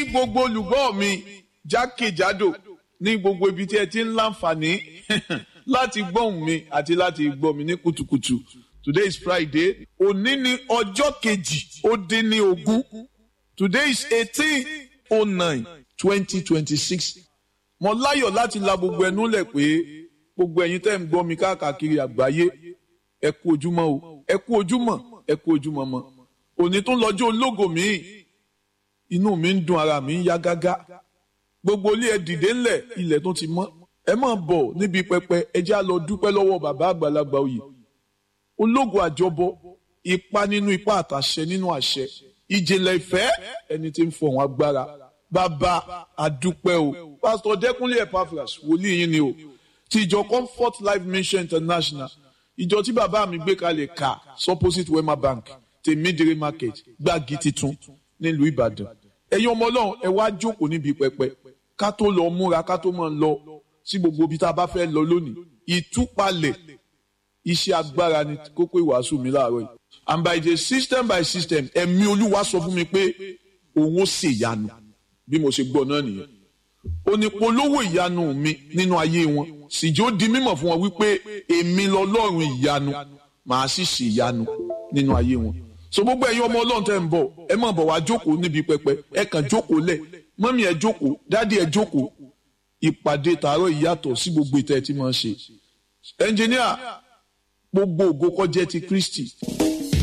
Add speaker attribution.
Speaker 1: gbogbo olùgbọ́ mi jákèjádò ní gbogbo ibi tí ẹ ti ń láǹfààní láti gbóhùn mi àti láti gbọ́ mi ní kùtùkùtù today is friday òní ni ọjọ́ kejì ó dín ní ogún today is eighteen oh nine twenty twenty six mo láyọ̀ láti la gbogbo ẹnu lẹ̀ pé gbogbo ẹ̀yin tẹ́ ń gbọ́ mi káàkiri àgbáyé ẹ kú ojúmọ́ o ẹ kú ojúmọ́ ẹ kú ojúmọ́ mọ́ òní tún lọ́jọ́ ológo míì inú mi ń dùn ara mi ń yá gágá gbogbo ilé ẹ dìde ńlẹ̀ ilẹ̀ tó ti mọ́ ẹ máa bọ̀ níbi pẹpẹ ẹ já lọ dúpẹ́ lọ́wọ́ bàbá àgbàlagbà oyè ológo àjọbọ ipa nínú ipa àtàṣẹ nínú àṣẹ ìjìnlẹ̀ ìfẹ́ ẹni tí ń fọ̀hún agbára bàbá àdúpẹ́ o pásítọ̀ dẹ́kunlé epaphras wòlíì yín ni o ti ìjọ comfort life mission international ìjọ tí bàbá mi gbé kalẹ̀ ká supposite wema bank tèmídìrí market gbági titun nílùú ìbàdàn ẹ̀yin ọmọ ọlọ́run ẹ wá jókòó níbi pẹpẹ ká tó lọ múra ká tó máa lọ sí gbogbo ibi tá a bá fẹ́ lọ lónìí ìtúpalẹ̀ iṣẹ́ agbára ni kókó ìwàásù mi láàárọ̀ yìí and by the system by system ẹ̀mí olúwa sọ fún mi pé òun ó ṣèyanu bí mo ṣe gbọ́ náà nìyẹn onípolówó ìyanu mi nínú ayé wọn sì jó di mímọ̀ fún wọn wípé èmi lọ́lọ́run ìyanu màá sì ṣe ìyanu nínú ayé wọn so gbogbo ẹ̀yin ọmọ ọlọ́run tẹ́ ń bọ̀ ẹ má bọ̀ wá jókòó níbi pẹpẹ ẹ kàn jókòó lẹ̀ mọ́mí ẹ jókòó dádì ẹ jókòó ìpàdé tààrọ̀ ìyàtọ̀ sí gbogbo ìtẹ́ tí máa ń ṣe ẹnjìníà gbogbo ògo kó jẹ́ ti Kristi.